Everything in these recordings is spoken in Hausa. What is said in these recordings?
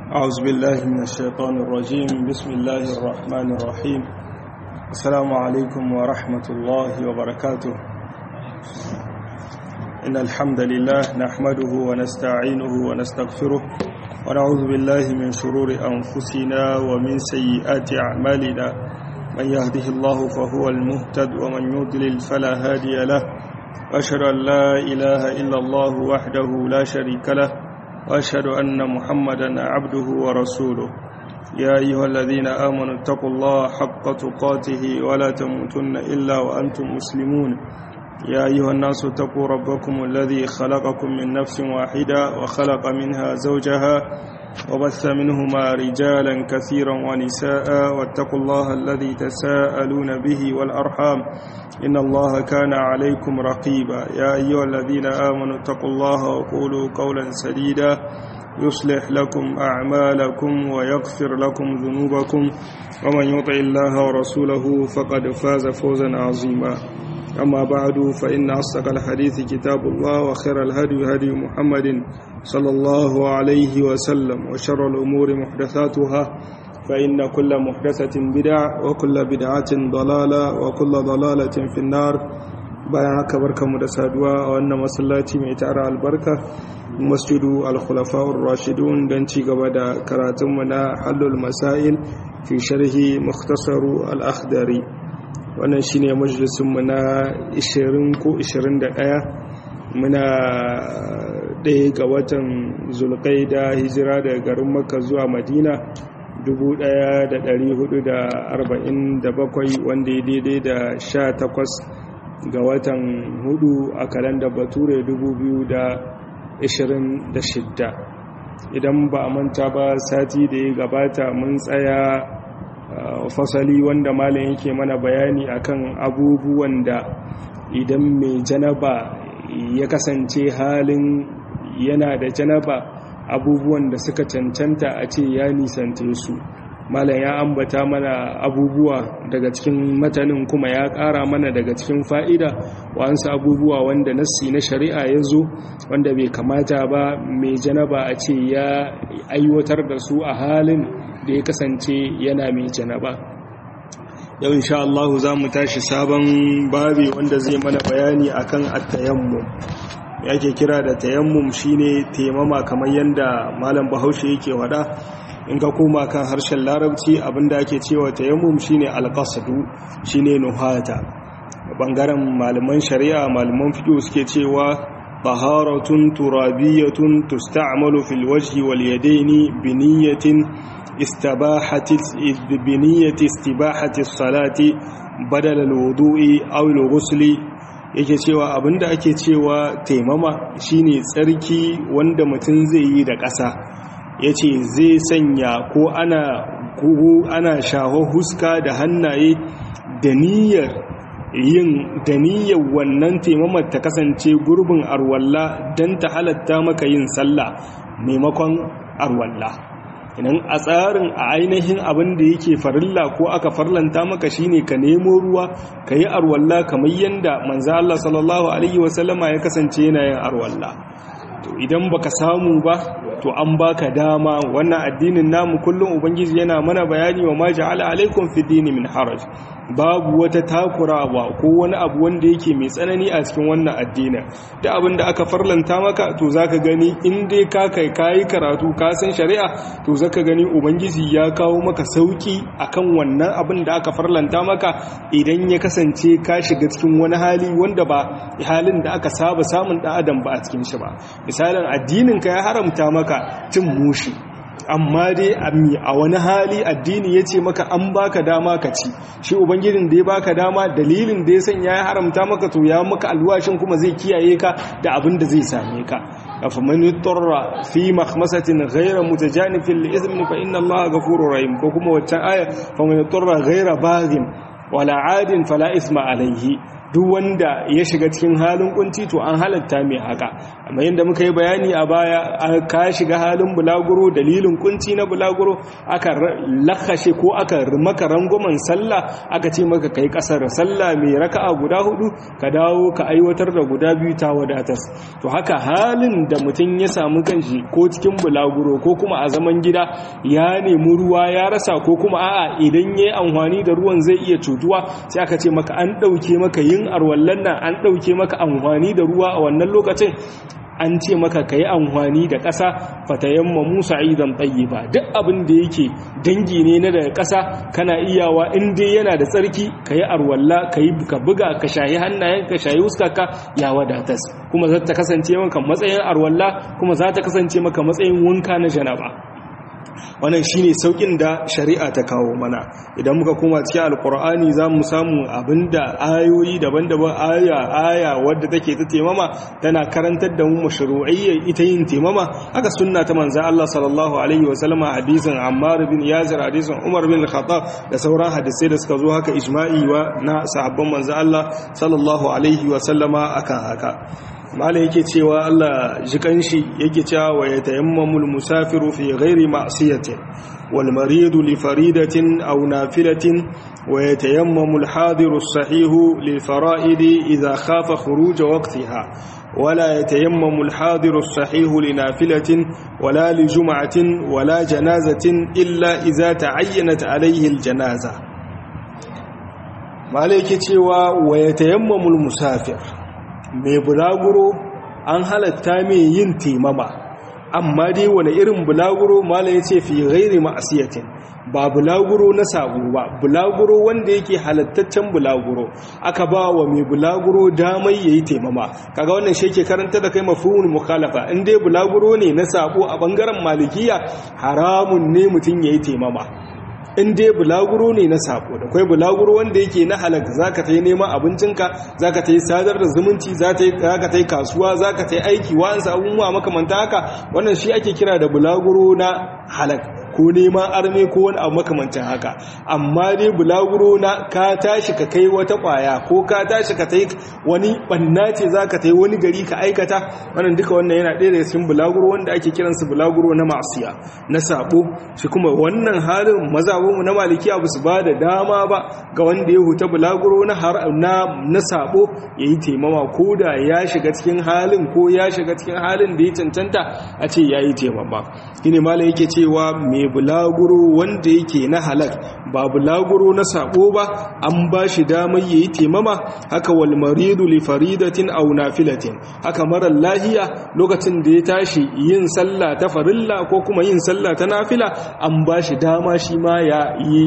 أعوذ بالله من الشيطان الرجيم بسم الله الرحمن الرحيم السلام عليكم ورحمة الله وبركاته إن الحمد لله نحمده ونستعينه ونستغفره ونعوذ بالله من شرور أنفسنا ومن سيئات أعمالنا من يهده الله فهو المهتد ومن يضلل فلا هادي له وأشهد أن لا إله إلا الله وحده لا شريك له وأشهد أن محمدا عبده ورسوله يا أيها الذين آمنوا اتقوا الله حق تقاته ولا تموتن إلا وأنتم مسلمون يا أيها الناس اتقوا ربكم الذي خلقكم من نفس واحدة وخلق منها زوجها وبث منهما رجالا كثيرا ونساء واتقوا الله الذي تساءلون به والأرحام إن الله كان عليكم رقيبا يا أيها الذين آمنوا اتقوا الله وقولوا قولا سديدا يصلح لكم أعمالكم ويغفر لكم ذنوبكم ومن يطع الله ورسوله فقد فاز فوزا عظيما أما بعد فإن أصدق الحديث كتاب الله وخير الهدي هدي محمد صلى الله عليه وسلم وشر الأمور محدثاتها فإن كل محدثة بدع وكل بدعة ضلالة وكل ضلالة في النار bayan haka barkanmu da saduwa a wannan masallaci mai tara albarka masjidu al-khulafa'ur rashidun don ci gaba da karatunmu na halul masail fi sharhi mukhtasaru al-akhdari wannan shine majalisunmu na 20 ko 21 muna ɗaya ga watan zulqaida hijira daga garin makka zuwa madina 1447 wanda ya daidai da 18 ga watan hudu a kalandar bature 2026 idan ba a manta ba sati da ya gabata mun tsaya fasali wanda malam yake mana bayani akan abubuwan da idan mai janaba ya kasance halin yana da janaba abubuwan da suka cancanta a ce ya nisante su malam ya ambata mana abubuwa daga cikin matanin kuma ya ƙara mana daga cikin fa'ida wa'ansu abubuwa wanda nassi na shari'a ya zo wanda bai kamata ba mai janaba a ce ya aiwatar da su a halin da ya kasance yana mai janaba yau insha Allah za mu tashi sabon babi wanda zai mana bayani akan at-tayammum yake kira da tayammum shine taimama kamar yanda malam Bahaushe yake wada in ka koma kan harshen larabci abinda ake cewa tayammum shine alqasdu shine nuhata bangaren malaman shari'a malaman fiqh suke cewa taharatun turabiyatun tusta'malu fil wajhi wal yadaini bi niyyatin istibahati bi niyyati istibahati salati badala al-wudu'i aw al-ghusli yake cewa abinda ake cewa taimama shine tsarki wanda mutum zai yi da ƙasa ya ce zai sanya ko ana ana shaho huska da hannaye da niyyar yin da niyyar wannan taimamar ta kasance gurbin arwalla don ta halatta maka yin sallah maimakon arwalla idan a tsarin a ainihin abin da yake farilla ko aka farlanta maka shine ka nemo ruwa ka yi arwalla kamar yadda manzo Allah sallallahu alaihi wasallama ya kasance yana yin arwalla to idan baka samu ba to an baka dama wannan addinin namu kullum ubangiji yana mana bayani wa ma ja'ala alaikum fi dini min haraj babu wata takurawa ko wani abu wanda yake mai tsanani a cikin wannan addinin da abin da aka farlanta maka to zaka gani in dai ka kai kayi karatu ka san shari'a to zaka gani ubangiji ya kawo maka sauki akan wannan abin da aka farlanta maka idan ya kasance ka shiga cikin wani hali wanda ba halin da aka saba samun dan adam ba a cikin shi ba misalin addinin ka ya haramta maka cin mushi amma dai a wani hali addini ya ce maka an baka dama ka ci shi ubangijin da ya baka dama dalilin da ya sanya ya haramta maka to ya maka alwashin kuma zai kiyaye ka da abin da zai same ka afaman yutarra fi makhmasatin ghayra mutajanifin li ithmin fa inna allaha ghafurur rahim ko kuma waccan aya faman yutarra ghayra baghin wala adin fala isma alayhi duk wanda ya shiga cikin halin kunci to an halatta mai haka amma yadda muka yi bayani a baya ka shiga halin bulaguro dalilin kunci na bulaguro aka lakashe ko aka maka rangwamen sallah aka ce maka kai kasar sallah mai raka'a guda hudu ka dawo ka aiwatar da guda biyu ta wadatar to haka halin da mutum ya samu kanshi ko cikin bulaguro ko kuma a zaman gida ya nemi ruwa ya rasa ko kuma a'a idan yayi amfani da ruwan zai iya cutuwa sai aka ce maka an dauke maka yin arwallan nan an dauke maka amfani da ruwa a wannan lokacin an ce maka ka yi amfani da ƙasa fatayamma musa idan tsaye ba duk abin da yake dangi ne na daga ƙasa kana iyawa in dai yana da tsarki ka yi arwalla ka yi ka buga ka shayi hannayen ka shayi wuskaka ya wadatas kuma za ta kasance maka matsayin arwalla kuma za ta kasance maka matsayin wanka na janaba wannan shine saukin da shari'a ta kawo mana idan muka koma cikin alkur'ani za mu samu abinda ayoyi daban-daban aya aya wadda take ta temama tana karantar da mu mashru'iyyar ita yin temama haka sunna ta manzo Allah sallallahu alaihi wa sallama hadisin Ammar bin Yasir hadisin Umar bin Khattab da sauran hadisai da suka zo haka ijma'i wa na sahabban manzo Allah sallallahu alaihi wa sallama akan haka malai yake cewa Allah jikan shi yake cewa wa yatayammamul musafiru fi ghairi ma'siyatin wal maridu li faridatin aw nafilatin wa yatayammamul hadiru sahihu lil fara'idi idha khafa khuruj waqtiha ولا يتيمم الحاضر الصحيح لنافلة ولا لجمعة ولا جنازة إلا إذا تعينت عليه الجنازة ما عليك تيوى ويتيمم المسافر mai bulaguro an halatta mai yin temama amma dai wani irin bulaguro mala ya ce fi gairi ma'asiyatin ba bulaguro na sabo ba bulaguro wanda yake halattaccen bulaguro aka ba wa mai bulaguro damai yayi taimama kaga wannan shi ke karanta da kai mafhumul mukhalafa in dai bulaguro ne na sabo a bangaren malikiya haramun ne mutum yayi taimama in dai bulaguro ne na sako da kwai bulaguro wanda yake na halaka zaka ta yi neman abincinka zaka ta yi sadar da zumunci zaka ta yi kasuwa zaka ta yi aiki wa'ansu abubuwa makamanta haka wannan shi ake kira da bulaguro na halak ko neman arme ko wani abu makamancin haka amma dai bulaguro na ka tashi ka kai wata kwaya ko ka tashi ka ta yi wani banna ce zaka ta yi wani gari ka aikata wannan duka wannan yana ɗaya daga cikin bulaguro wanda ake kiransu bulaguro na masiya na sabo shi kuma wannan halin mazabinmu na malikiya ba su ba da dama ba ga wanda ya huta bulaguro na na sabo ya yi taimama ko da ya shiga cikin halin ko ya shiga cikin halin da ya cancanta a ce ya yi taimama shine mala yake cewa mai bulaguro wanda yake na halak ba bulaguro na sabo ba an ba shi damar ya yi taimama haka wal maridu li faridatin aw nafilatin haka marar lahiya lokacin da ya tashi yin sallah ta farilla ko kuma yin sallah ta nafila an ba shi dama shi ma ya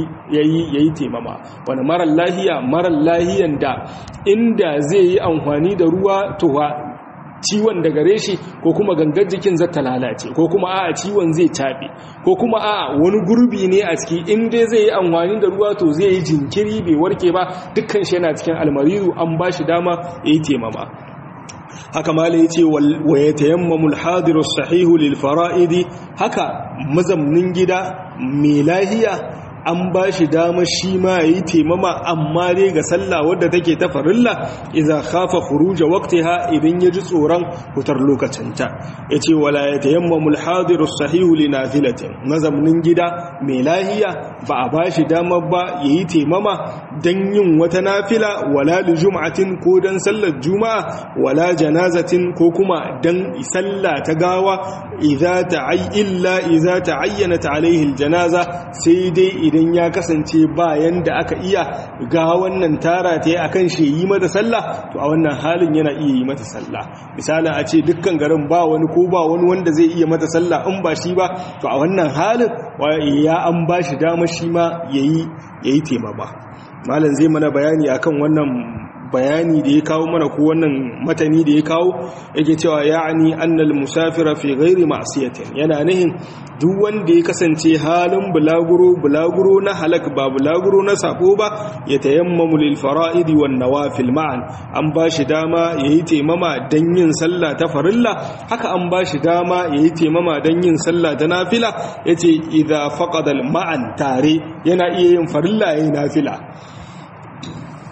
yi taimama wani marar lahiya marar lahiyan da inda zai yi amfani da ruwa towa ciwon da gare shi ko kuma gangar jikin zata lalace ko kuma a ciwon zai taɓe ko kuma a wani gurbi ne a ciki in dai zai yi amfani da ruwa to zai yi jinkiri bai warke ba dukkan shi yana cikin almariru an ba shi dama ya yi taimama haka mala ya ce wa ya tayammamul hadiru sahihu lil fara'idi haka mazamnin gida mai lahiya an ba shi dama shi ma yi taimama amma dai ga sallah wadda take ta farilla idza khafa khuruja waqtiha idan ya ji tsoron fitar lokacinta yace wala yatayammamul hadiru sahihu li nafilatin mazamnin gida mai lahiya ba a ba shi dama ba yayi taimama dan yin wata nafila wala li jum'atin ko dan sallar juma'a wala janazatin ko kuma dan sallah ta gawa idza ta'ay illa idza ta'ayyanat alaihi aljanaza sai dai idan ya kasance bayan da aka iya ga wannan tara ta yi a kan shi yi mata sallah to a wannan halin yana iya yi mata sallah misalin a ce dukkan garin ba wani ko ba wani wanda zai iya mata sallah in ba shi ba to a wannan halin ya an ba shi dama shi ma ya yi taimama malam zai mana bayani akan wannan bayani da ya kawo mana ko wannan matani da ya kawo yake cewa ya'ani annal musafira fi ghairi ma'siyatin yana nihin duk wanda ya kasance halin bulaguro bulaguro na halak ba bulaguro na sako ba ya tayammamu lil fara'idi wan nawafil ma'an an bashi dama yayi taimama dan yin sallah ta farilla haka an bashi dama yayi taimama dan yin sallah ta nafila yace idza faqada al ma'an tare yana iya yin farilla yayin nafila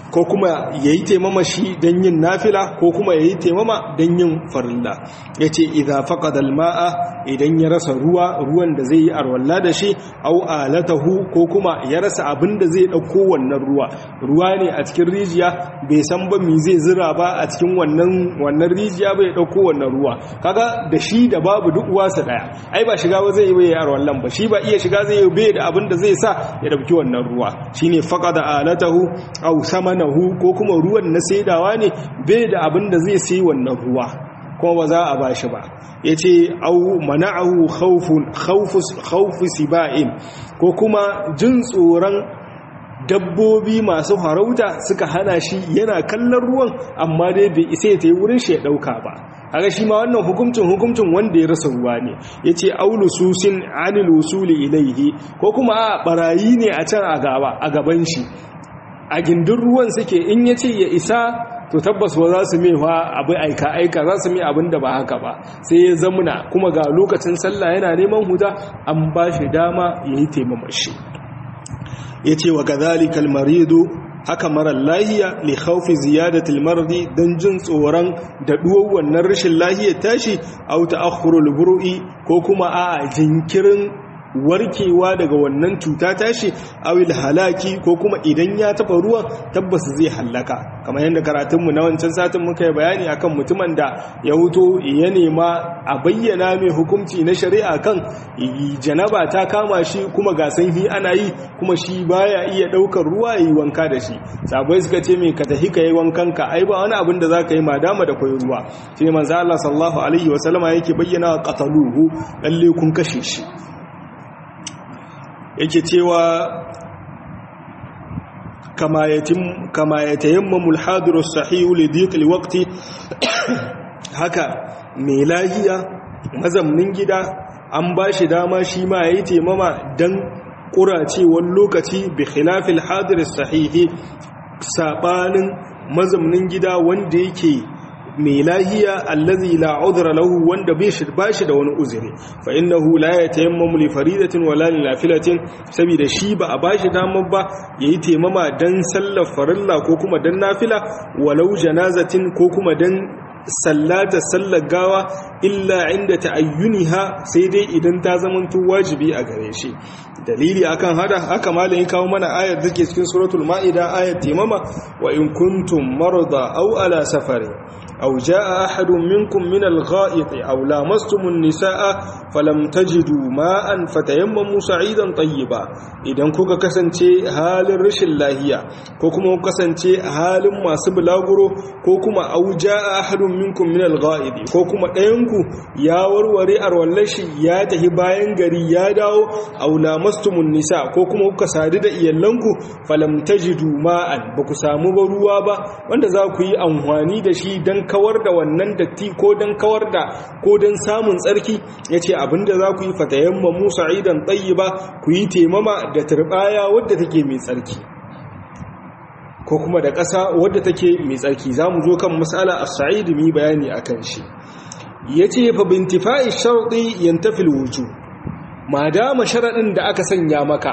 ko kuma ya yi taimama shi don yin nafila ko kuma ya yi taimama don yin farilla ya ce idha faƙad alma'a idan ya rasa ruwa ruwan da zai yi arwalla da shi au alatahu ko kuma ya rasa abin da zai ɗauko wannan ruwa ruwa ne a cikin rijiya bai san ba mi zai zira ba a cikin wannan wannan rijiya bai ɗauko wannan ruwa kaga da shi da babu duk uwansa ɗaya ai ba shiga ba zai yi bai arwallan ba shi ba iya shiga zai yi bai da abin da zai sa ya ɗauki wannan ruwa shine faqada alatahu au samanahu ko kuma ruwan na saidawa ne bai da abin da zai sai wannan ruwa kuma ba za a ba shi ba ya ce au mana'ahu khawfu siba'in ko kuma jin tsoron dabbobi masu harauta suka hana shi yana kallon ruwan amma dai bai isa ya ta yi wurin shi ya ɗauka ba haka shi ma wannan hukuncin hukuncin wanda ya rasa ruwa ne ya ce aulususin anil usuli ilaihi ko kuma a barayi ne a can a gaban shi a gindin ruwan suke in ya ce ya isa to tabbas ba za su mewa abu aika aika za su mai abin da ba haka ba sai ya zamuna kuma ga lokacin sallah yana neman huda an ba shi dama ya yi taimamar shi ya ce wa kazalikal maridu haka marar lahiya li khawfi ziyadatil mardi dan jin tsoron daɗuwar wannan rashin lahiyar tashi au ta'akhkhurul buru'i ko kuma a jinkirin warkewa daga wannan cuta tashi awil halaki ko kuma idan ya taba ruwan tabbas zai hallaka kamar yadda karatunmu na wancan satin muka yi bayani akan mutumin da ya huto ya nema a bayyana mai hukunci na shari'a kan janaba ta kama shi kuma ga sanhi ana yi kuma shi baya iya daukar ruwa yi wanka da shi sabai suka ce mai ka tafi ka yi wankan ka ai ba wani abin da za ka yi madama da kwai ruwa shi ne manzo Allah sallallahu alaihi wasallama yake bayyana qataluhu lalle kun kashe shi yake cewa kama ya tayammamul hadiru sahihu lidiqil waqti haka mai lahiya mazamnin gida an ba shi dama shi ma yayi taimama dan kuracewar lokaci bi khilafil hadir sahihi sabanin mazamnin gida wanda yake mai lahiya allazi la udhra lahu wanda bai shi bashi da wani uzuri fa innahu la yatayammamu li faridatin wala li nafilatin saboda shi ba a bashi damar ba yayi taimama dan sallar farilla ko kuma dan nafila walau janazatin ko kuma dan sallata sallar gawa illa inda ta'ayyuniha sai dai idan ta zamanto wajibi a gare shi dalili akan hada haka malamin kawo mana ayar da ke cikin suratul ma'ida ayar taimama wa in kuntum marada aw ala safari aw jaa ahadun minkum min al-gha'it aw lamastum an-nisaa falam tajidu ma'an fatayammamu sa'idan tayyiba idan kuka kasance halin rashin lahiya ko kuma kuka kasance halin masu bulaguro ko kuma aw jaa ahadun minkum min al-gha'id ko kuma ɗayanku ya warware arwallashi ya tafi bayan gari ya dawo aw lamastumun nisa ko kuma kuka sadu da iyalanku falam tajidu ma'an ba ku samu ba ruwa ba wanda za ku yi amfani da shi dan kawar da wannan datti ko dan kawar da ko dan samun tsarki yace abinda za ku yi fatayamma musa idan tayyiba ku yi temama da turbaya wadda take mai tsarki ko kuma da ƙasa wadda take mai tsarki za mu zo kan matsala a sa'id mi bayani a kan shi ya ce fa bintifa'i sharɗi yantafil wuju ma dama sharaɗin da aka sanya maka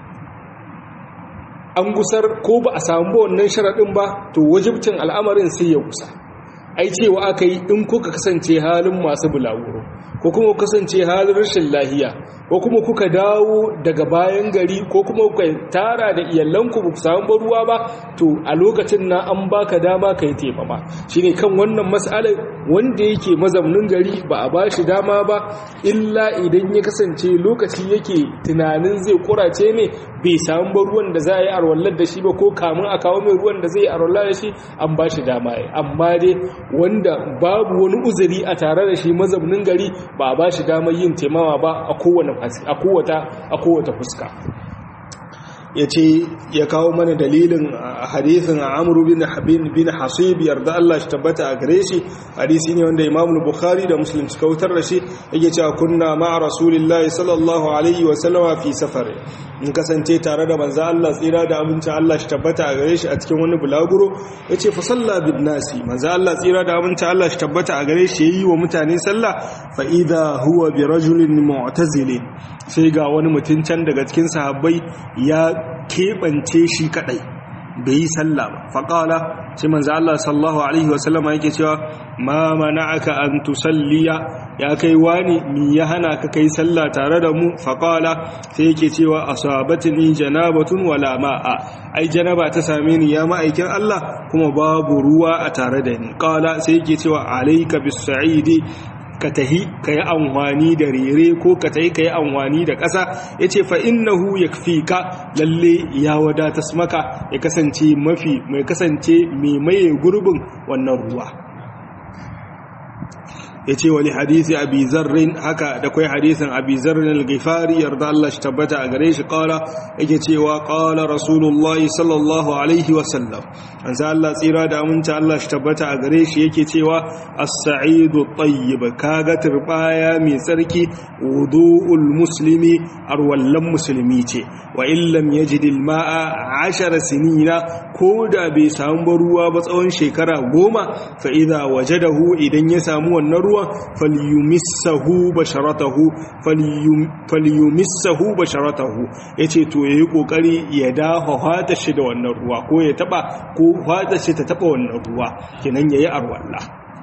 an gusar ko ba a samu wannan sharaɗin ba to wajibcin al'amarin sai ya gusa ai cewa aka yi in kuka kasance halin masu bulaguro ko kuma kasance halin rashin lahiya ko kuma kuka dawo daga bayan gari ko kuma kuka tara da iyalanku ba ku samu ba ruwa ba to a lokacin na an baka dama ka yi taimama shine kan wannan mas'alar wanda yake mazaunin gari ba a bashi dama ba illa idan ya kasance lokaci yake tunanin zai kurace ne bai samu ba ruwan da za a yi arwallar da shi ba ko kamun a kawo mai ruwan da zai yi arwallar da shi an bashi dama amma dai wanda babu wani uzuri a tare da shi mazaunin gari ba a bashi damar yin taimama ba a kowane a kowata fuska ya ce ya kawo mana dalilin a hadithin amuru bin bin hasib yarda Allah shi tabbata a gare shi hadisi ne wanda imamul bukhari da muslim suka wutar da shi yake cewa kunna ma'a rasulillahi sallallahu alaihi wa sallama fi safari in kasance tare da manzo Allah tsira da amincin Allah shi tabbata a gare shi a cikin wani bulaguro yace fa salla bin nasi manzo Allah tsira da amincin Allah shi tabbata a gare shi yayi wa mutane sallah fa idha huwa bi rajulin mu'tazilin sai ga wani mutum can daga cikin sahabbai ya keɓance shi kaɗai bai yi sallah ba faƙala sai manzo Allah sallallahu alaihi wasallama yake cewa ma mana'aka an tusalliya ya kai wani mi ya hana ka kai sallah tare da mu faƙala sai yake cewa asabatni janabatun wala ma'a ai janaba ta same ni ya ma'aikin Allah kuma babu ruwa a tare da ni qala sai yake cewa alayka bis sa'idi ka tahi ka yi amfani da rere ko ka tahi ka yi amfani da ƙasa ya ce fa'innahu ya fi ka lalle ya wadatas maka ya kasance mafi mai kasance mai maye gurbin wannan ruwa ya ce wani hadisi abi zarrin haka da kwai hadisin abi zarrin al-gifari yarda Allah shi tabbata a gare shi kala yake cewa kala rasulullahi sallallahu alaihi wasallam an sa Allah tsira da aminta Allah shi tabbata a gare shi yake cewa as-sa'idu tayyib kaga turbaya mai tsarki wudu'ul muslimi arwallan musulmi ce wa illam yajid al-ma'a 10 sinina ko da bai samu ruwa ba tsawon shekara goma fa idza wajadahu idan ya samu wannan ruwan falyumissahu basharatahu falyumissahu basharatahu yace to yayi kokari ya dafa fata shi da wannan ruwa ko ya taba ko fata shi ta taba wannan ruwa kenan yayi arwalla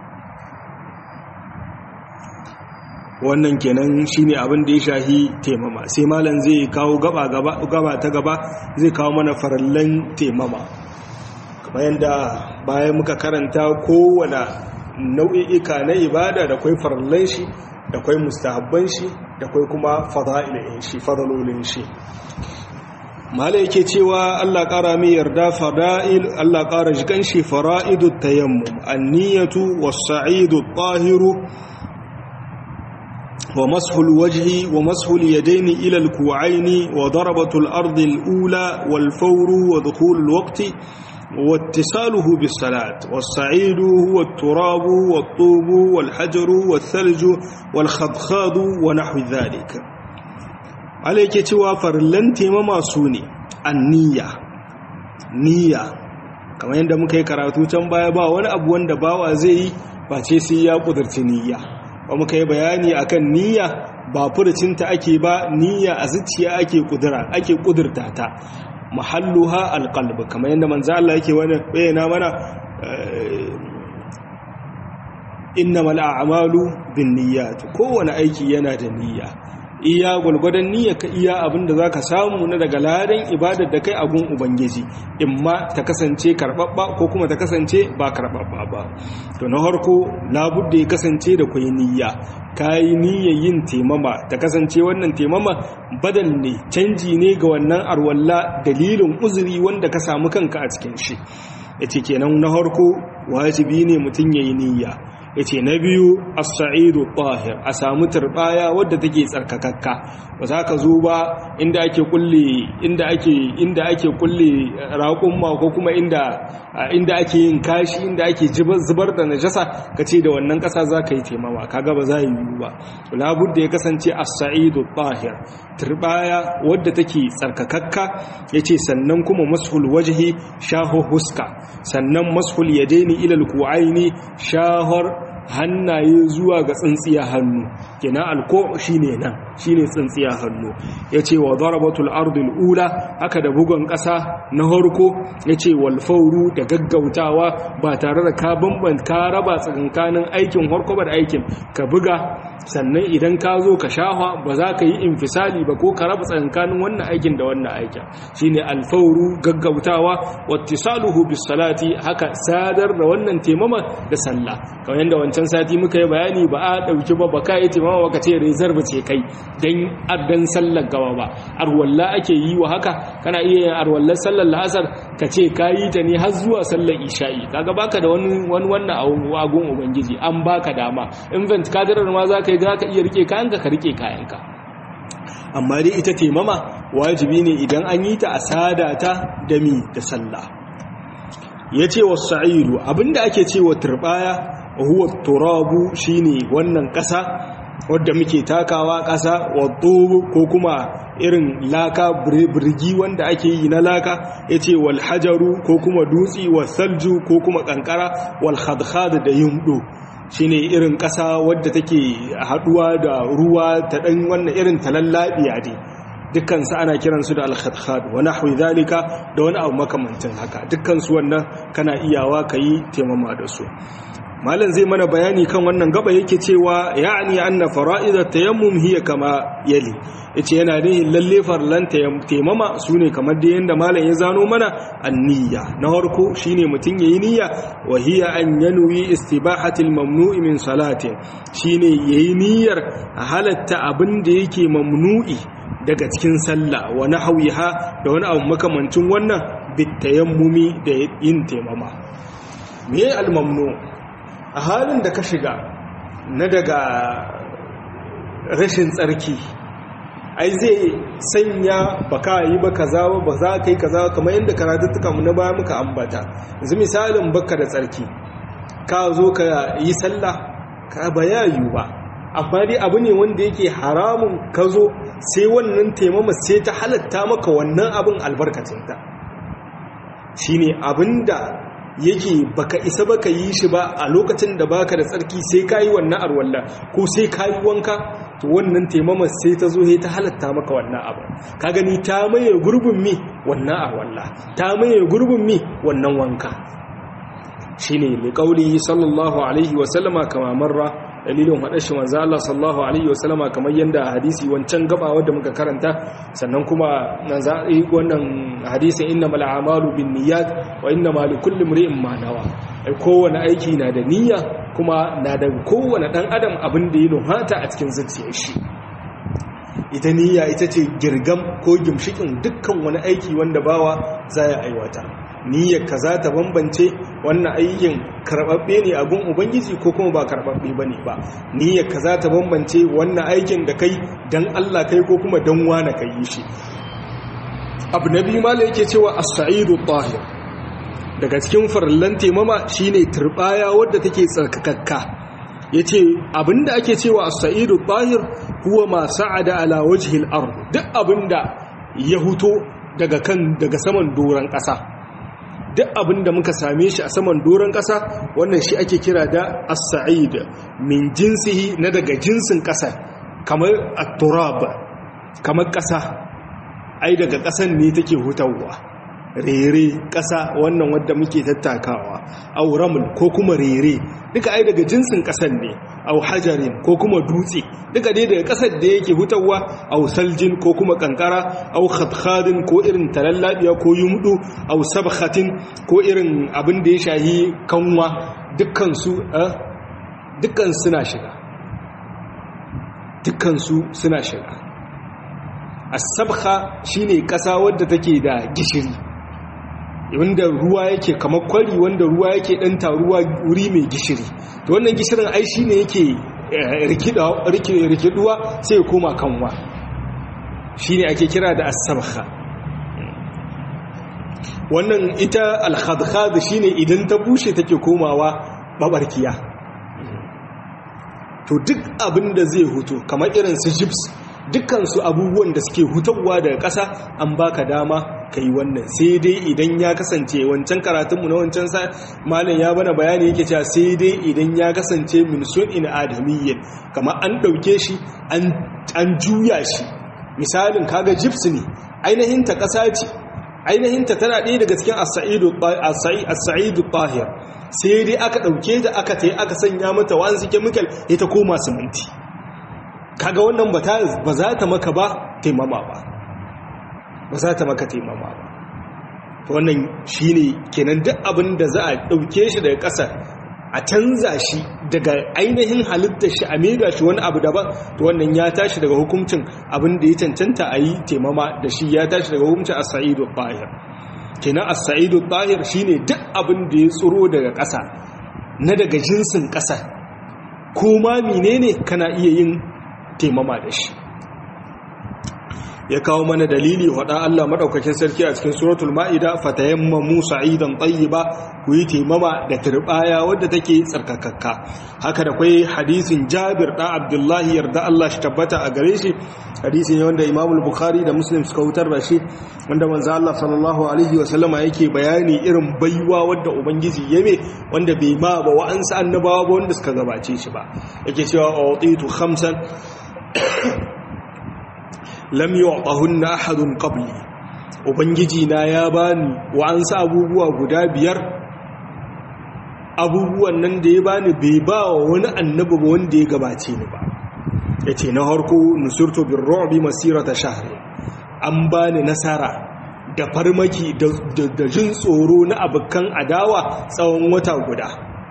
wannan kenan shine abin da ya shahi temama sai malam zai kawo gaba gaba gaba ta gaba zai kawo mana farallan temama kamar yadda bayan muka karanta kowane nau'i'ika na ibada da kwai farallan shi da kwai mustahabban shi da kwai kuma fada'ilin shi fadalolin shi mala yake cewa Allah ƙara mai yarda fada'il Allah ƙara jikan shi fara'idut tayammum an-niyatu was-sa'idu tahiru wa mashul wajhi wa mashul yadaini ila al-ku'aini wa darabatul ardi al-ula wal fawru wa dukhul al-waqti واتصاله بالصلاة والصعيد هو التراب والطوب والحجر والثلج والخضخاض ونحو ذلك عليك توافر لن تيمما سوني النية نية kamar yadda muka yi karatu can baya ba wani abu wanda bawa zai yi ba ce sai ya kudurci niyya ba muka yi bayani akan niyya ba furucinta ake ba niyya a zuciya ake kudura ake kudurta ta mahalluha alqalb kamar yadda manzo Allah yake wani bayyana mana innamal a'malu binniyat kowane aiki yana da niyya iya gulgudan niyya ka iya abinda zaka samu na daga ladan ibadar da kai a gun ubangiji imma ta kasance karbabba ko kuma ta kasance ba karbabba ba to na harko labudda ya kasance da kai niyya kayi niyyar yin temama ta kasance wannan temama badal ne canji ne ga wannan arwalla dalilin uzuri wanda ka samu kanka a cikin shi yace kenan na harko wajibi ne mutum yayi niyya yace na biyu as-sa'idu tahir a samu turbaya wadda take tsarkakakka ba za ka zo ba inda ake kulle inda ake inda ake kulle raƙumma ko kuma inda inda ake yin kashi inda ake zubar da najasa kace da wannan ƙasa za ka yi taimawa kaga ba za yi yiwu ba labudda ya kasance as-sa'idu tahir turbaya wadda take tsarkakakka yace sannan kuma mashul wajhi shahu huska sannan mashul yadaini ila al-ku'aini shahar hannaye zuwa ga tsintsiya hannu kenan alko shine nan shine tsintsiya hannu yace wa darabatul ardil ula haka da bugun ƙasa na harko yace wal fawru da gaggautawa ba tare da ka bamban ka raba tsakankanin aikin harko ba da aikin ka buga sannan idan ka zo ka shahwa ba za ka yi infisali ba ko ka raba tsakankanin wannan aikin da wannan aikin shine al fawru gaggautawa wattisaluhu bis salati haka sadar da wannan temama da sallah kamar yanda wancan sati muka yi bayani ba a dauki ba ba ka yi temama ba ka ce reserve ce kai dan addan sallar gaba ba arwalla ake yi wa haka kana iya yin arwallar sallar la'asar ka ce ka yi ta ne har zuwa sallar isha'i kaga baka da wani wani wannan agun ubangiji an baka dama invent kadirar ma za ka yi za ka iya rike kayanka ka rike kayanka amma dai ita temama wajibi ne idan an yi ta a sada ta da mi da sallah ya ce wa sa'idu abinda ake ce wa turbaya huwa turabu shine wannan ƙasa wadda muke takawa ƙasa wadda ko kuma irin laka birgi wanda ake yi na laka ya ce walhajaru ko kuma dutsi wasalju ko kuma ƙanƙara walhadhad da yumɗo shi ne irin ƙasa wadda take haɗuwa da ruwa ta ɗan wannan irin talallabiya ne dukkansu ana kiransu da al-khadkhad wa nahwi zalika da wani abu makamantin haka dukkansu wannan kana iyawa kayi taimama da su malam zai mana bayani kan wannan gaba yake cewa ya'ni anna fara'idat tayammum hiya kama yali yace yana nihin lalle farlan taimama sune kamar da yanda malam ya zano mana anniya na farko shine mutun yayi niyya wa hiya an yanwi istibahati al-mamnu'i min salatin shine yayi niyyar halatta abin da yake mamnu'i daga cikin sallah wa nahwiha da wani abu makamancin wannan bitayammumi da yin taimama me al-mamnu' a halin da ka shiga na daga rashin tsarki ai zai sanya ba ka yi ba kaza ba za ka yi kaza kamar yadda karatuttuka mu na baya muka ambata yanzu misalin baka da tsarki ka zo ka yi sallah ka ba ya yi ba amma dai abu ne wanda yake haramun ka zo sai wannan taimama sai ta halatta maka wannan abin albarkacinta shine abinda yake baka isa baka yi shi ba a lokacin da baka da tsarki sai ka yi wannan arwalla ko sai ka yi wanka to wannan taimama sai ta zo ta halatta maka wannan abu ka gani ta maye gurbin mi wannan arwalla ta maye gurbin mi wannan wanka shine liqauli sallallahu alaihi wa sallama kama marra dalilin haɗar shi manzo Allah sallallahu alaihi wasallama kamar yanda hadisi wancan gaba wanda muka karanta sannan kuma nan za a yi wannan hadisin innamal a'malu binniyat wa innamal likulli imrin ma nawa ai kowane aiki na da niyya kuma na da kowane dan adam abin da ya nuhata a cikin zuciyar shi ita niyya ita ce girgam ko gimshikin dukkan wani aiki wanda bawa za ya aiwata niyyar ka za ta bambance wannan aikin karɓaɓɓe ne a gun ubangiji ko kuma ba karɓaɓɓe ba ne ba niyyar ka za ta bambance wannan aikin da kai don allah kai ko kuma don wane ka yi shi abu na biyu mala yake cewa as-sa'idu tahir daga cikin farallan temama shine turbaya wadda take tsarkakakka yace abinda ake cewa as-sa'idu tahir huwa ma sa'ada ala wajhi al-ard duk abinda ya huto daga kan daga saman doran ƙasa duk abin da muka same shi a saman doron ƙasa wannan shi ake kira da as-sa'id min jinsihi na daga jinsin ƙasa kamar at-turab kamar ƙasa ai daga ƙasan ne take hutawa rere ƙasa wannan wadda muke tattakawa aw raml ko kuma rere duka ai daga jinsin ƙasan ne aw hajarin ko kuma dutse duka dai daga ƙasar da yake hutawa aw saljin ko kuma kankara aw khadkhadin ko irin talallabiya ko yumdu aw sabkhatin ko irin abin da ya shahi kanwa dukkan su dukkan suna shiga dukkan su suna shiga as-sabkha shine ƙasa wadda take da gishiri wanda ruwa yake kamar kwari wanda ruwa yake dan taruwa wuri mai gishiri to wannan gishirin ai shine yake rikiduwa sai ya koma kanwa shine ake kira da as-sabkha wannan ita al-khadkhad shine idan ta bushe take komawa babarkiya to duk abin da zai hutu kamar irin su gyps dukkansu abubuwan da suke hutawa daga ƙasa an baka dama ka yi wannan sai dai idan ya kasance wancan karatunmu na wancan sa malam ya bana bayani yake cewa sai dai idan ya kasance min in adamiyyin kamar an ɗauke shi an juya shi misalin kaga gyps ne ainihin ta ƙasa ce ainihin ta tana ɗaya daga cikin as-sa'idu tahir sai dai aka ɗauke ta aka tai aka sanya mata wa'ansu chemical ita koma siminti kaga wannan ba za ta maka ba taimama ba ba za ta maka taimama ba to wannan shine kenan duk abin da za a dauke shi daga ƙasa a canza shi daga ainihin halittar shi a mega shi wani abu daban to wannan ya tashi daga hukuncin abin da ya cancanta a yi taimama da shi ya tashi daga hukuncin as-sa'idu tahir kenan as-sa'idu tahir shine duk abin da ya tsoro daga ƙasa na daga jinsin ƙasa ko ma menene kana iya yin taimama da shi ya kawo mana dalili wada Allah madaukakin sarki a cikin suratul maida fatayammamu sa'idan tayyiba ku yi taimama da turbaya wadda take tsarkakakka haka da kai hadisin Jabir da Abdullah yarda Allah shi tabbata a gare shi hadisi ne wanda Imam al-Bukhari da Muslim suka wutar da shi wanda manzo Allah sallallahu alaihi wa sallama yake bayani irin baiwa wadda ubangiji yame wanda bai ma ba wa'ansu annabawa ba wanda suka gabace shi ba yake cewa utitu khamsan lam yu'tahunna ahadun qabli ubangiji na ya bani wa an sa abubuwa guda biyar abubuwan nan da ya bani bai ba wa wani annabi ba wanda ya gabace ni ba yace na harko nusurtu bir ru'bi masirata shahri an bani nasara da farmaki da jin tsoro na abukan adawa tsawon wata guda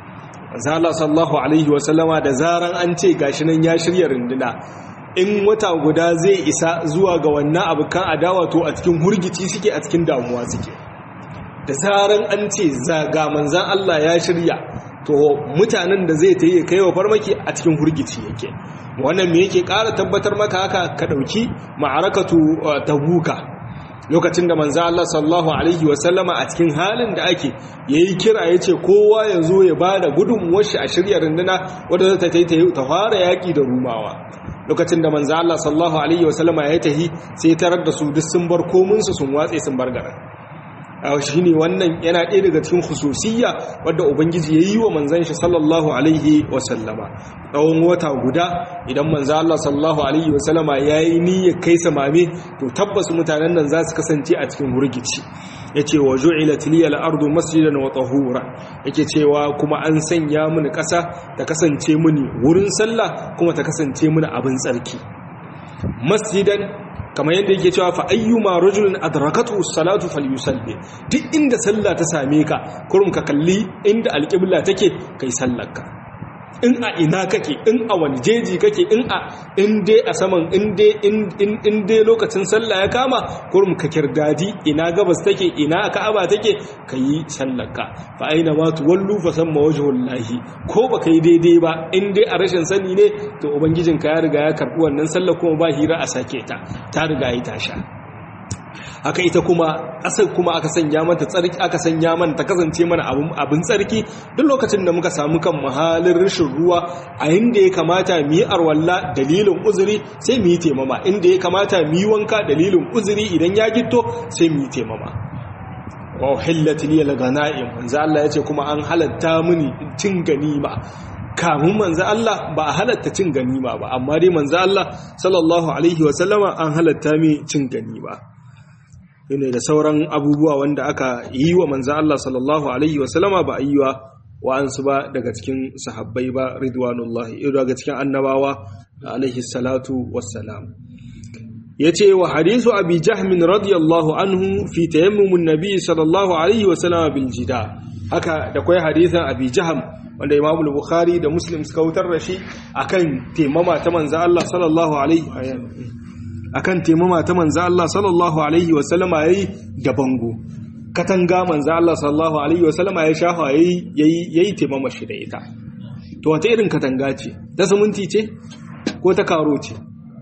zala sallahu alaihi wasallama da zaran an ce gashi nan ya shirya runduna in wata guda zai isa zuwa ga wannan abukan adawa to a cikin hurgici suke a cikin damuwa suke da zaran an ce zaga manzan Allah ya shirya to mutanen da zai ta yi kai wa farmaki a cikin hurgici yake wannan me yake ƙara tabbatar maka haka ka ɗauki ma'arakatu tabuka lokacin da manzo Allah sallallahu alaihi wasallama a cikin halin da ake yayi kira yace kowa ya zo ya bada gudunmuwar shi a shirya runduna wanda za ta tayi ta fara yaki da rumawa lokacin da manzo Allah sallallahu alaihi wasallama ya tahi sai tarar da su duk sun bar komun su sun watse sun bar garin shi ne wannan yana ɗaya daga cikin hususiyya wadda ubangiji ya yi wa manzan shi sallallahu alaihi wasallama tsawon wata guda idan manzan Allah sallallahu alaihi wasallama ya yi niyyar kai samame to tabbas mutanen nan za su kasance a cikin hurgici ya ce wa ju'ila tiliyal ardu masjidan wa tahura yake cewa kuma an sanya mini ƙasa ta kasance mini wurin sallah kuma ta kasance mini abin tsarki masjidan kamar yadda yake cewa fa ayyuma rajulin adrakatu salatu falyusalli duk inda sallah ta same ka kurum ka kalli inda alqibla take kai sallarka in a ina kake in a wani jeji kake in a in dai a saman in dai in dai lokacin sallah ya kama kurum ka kirdadi ina gabas take ina ka'aba take kayi sallarka fa aina ma tuwallu fa samma wajhullahi ko baka yi daidai ba in dai a rashin sani ne to ubangijinka ya riga ya karbi wannan sallar kuma ba hira a sake ta ta riga yi tasha haka ita kuma asal kuma aka sanya mata tsarki aka sanya mana ta kasance mana abin tsarki duk lokacin da muka samu kan mahalin rashin ruwa a inda ya kamata mu yi arwalla dalilin uzuri sai mu yi temama inda ya kamata mu yi wanka dalilin uzuri idan ya gitto sai mu yi temama wa uhillat li al-ghanaim manzo Allah yace kuma an halatta mini cin ganima kamun manzo Allah ba a halatta cin ganima ba amma dai manzo Allah sallallahu alaihi wa sallama an halatta mi cin ganima ne da sauran abubuwa wanda aka yi wa manzan Allah sallallahu Alaihi wasallama ba a yi wa wa'ansu ba daga cikin sahabbai ba ridwanullahi daga cikin annabawa alaihi salatu wassalam ya ce wa hadisu abi jahmin radiyallahu anhu fi tayammumin nabi sallallahu alaihi wasallama bil jida haka da kwai hadisan abi jaham wanda imamu bukhari da muslim suka wutar da shi akan taimama ta manzan Allah sallallahu alaihi akan taimama ta manzo Allah sallallahu alaihi wasallama yayi da bango katanga manzo Allah sallallahu alaihi wasallama ya shafa yayi yayi taimama shi da ita to wata irin katanga ce ta suminti ce ko ta karo ce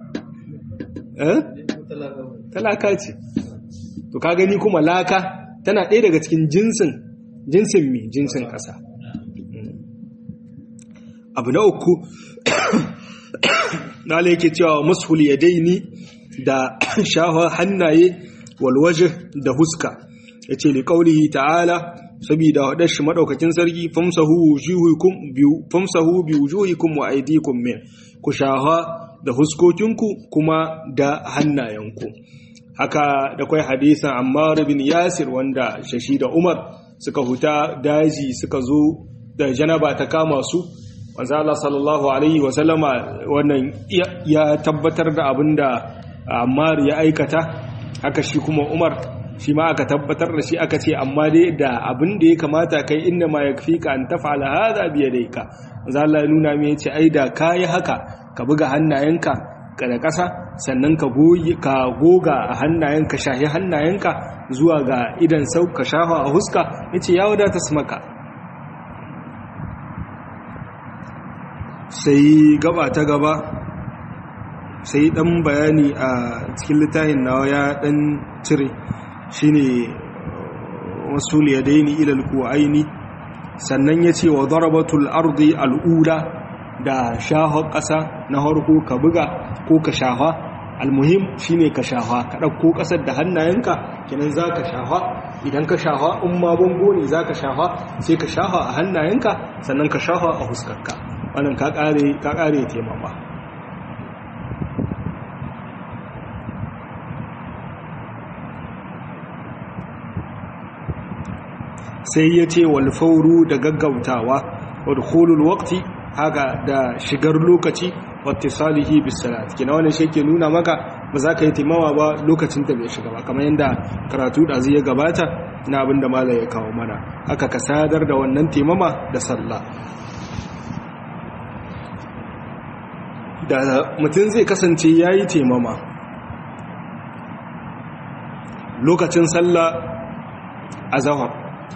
eh talaka ce to ka gani kuma laka tana ɗaya daga cikin jinsin jinsin mi jinsin ƙasa abu na uku na yake cewa mashul yadaini da shafa hannaye walwaje da huska ya ce liƙaunihi ta'ala saboda haɗar shi maɗaukakin sarki famsahu bi wujuhikum wa aidikum min ku shafa da huskokinku kuma da hannayenku haka da kwai hadisan ammar bin yasir wanda shashi da umar suka huta daji suka zo da janaba ta kama su wanzu Allah sallallahu alaihi wasallama wannan ya tabbatar da abin da Ammar ya aikata haka shi kuma Umar shi ma aka tabbatar da shi aka ce amma dai da abin da ya kamata kai inda ma yakfika an taf'ala hadha bi yadayka manzo Allah ya nuna mai yace ai da kai haka ka buga hannayenka ka da ƙasa sannan ka goyi ka goga a hannayenka shahi hannayenka zuwa ga idan sau ka shafa a huska yace ya wadata su maka sai gaba ta gaba sai dan bayani a cikin littafin nawa ya dan cire shine wasul yadaini ila alqu'aini sannan yace wa darabatul ardi al'ula da shaha ƙasa na harko ka buga ko ka shaha almuhim shine ka shaha ka dauko ƙasar da hannayenka kenan zaka shaha idan ka shaha in ma bango ne zaka shaha sai ka shaha a hannayenka sannan ka shaha a huskarka wannan ka kare ka kare taimama sai ya ce wal fauru da gaggautawa wa dukhulul waqti haka da shigar lokaci wattisalihi bis salat kina wannan shi ke nuna maka ba za ka yi timawa ba lokacin da bai shiga ba kamar yadda karatu da zai gabata na abin da malai ya kawo mana haka ka sadar da wannan timama da sallah da mutum zai kasance ya yi taimama lokacin sallah a zahar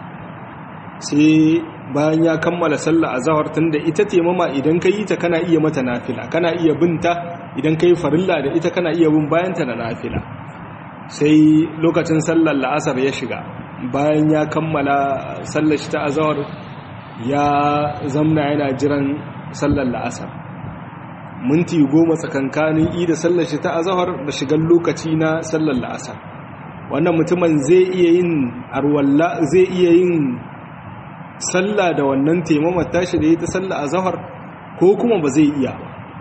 sai bayan ya kammala sallah a zahar tun da ita taimama idan ka yi ta kana iya mata nafila kana iya binta idan ka yi farilla da ita kana iya bin bayanta da nafila sai lokacin sallar la'asar ya shiga bayan ya kammala sallar shi ta azahar ya zamna yana jiran sallar la'asar minti goma tsakankanin i da sallar shi ta azahar da shigar lokaci na sallar la'asar wannan mutumin zai iya yin arwalla zai iya yin sallah da wannan taimama tashi da ya ta sallah azahar ko kuma ba zai iya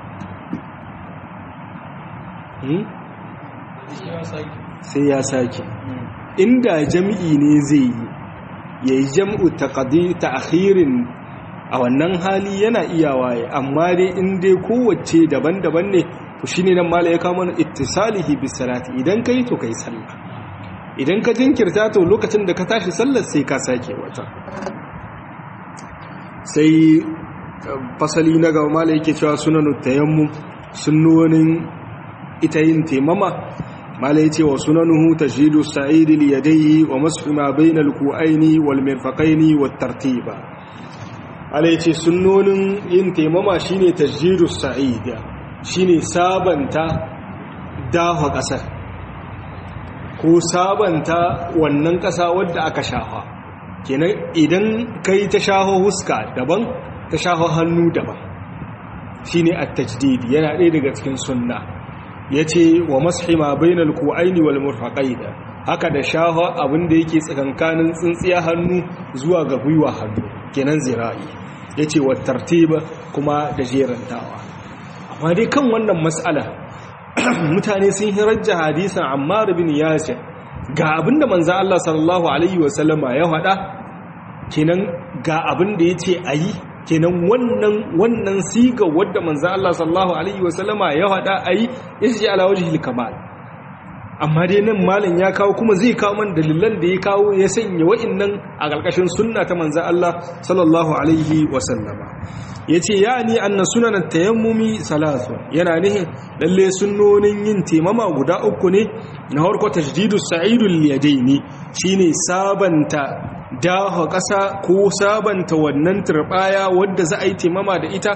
sai ya sake inda jami'i ne zai yi ya yi jam'u ta akhirin a wannan hali yana iya waye amma dai in dai kowace daban-daban ne to shi ne nan mala ya kama na ittisalihi bis salati idan ka yi to ka yi sallah idan ka jinkirta to lokacin da ka tashi sallar sai ka sake wata sai fasali na gaba mala yake cewa sunanu tayammu sunnonin ita yin taimama mala yace wa sunanuhu tajhidu sa'idi li yadayhi wa mashu ma bayna al-ku'aini wal mirfaqaini wat tartiba mala yace sunnonin yin taimama shine tajhidu sa'id shine sabanta dafa kasar ko sabanta wannan kasa wadda aka shafa kenan idan kai ta shaho huska daban ta shaho hannu daban shine at-tajdid yana ɗaya daga cikin sunna yace wa mashima bainal ku'aini wal murfaqaida haka da shaho abinda yake tsakankanin tsintsiya hannu zuwa ga gwiwa hannu kenan zira'i yace wa tartiba kuma da jerantawa amma dai kan wannan mas'ala mutane sun hirajja hadisan Ammar bin Yasir ga abinda manzo Allah sallallahu alaihi wasallama ya faɗa kenan ga abinda yace ayi kenan wannan wannan siga wadda manzo Allah sallallahu alaihi wasallama ya faɗa ayi yace ala wajhil kamal amma dai nan malam ya kawo kuma zai kawo man dalilan da ya kawo ya sanya wa'annan a ƙarƙashin sunna ta manzo Allah sallallahu alaihi wasallama yace yani anna sunan tayammumi salatu yana nihin lalle sunnonin yin temama guda uku ne na farko tajdidus sa'idul yadaini shine sabanta daho ƙasa ko sabanta wannan turbaya wadda za a yi temama da ita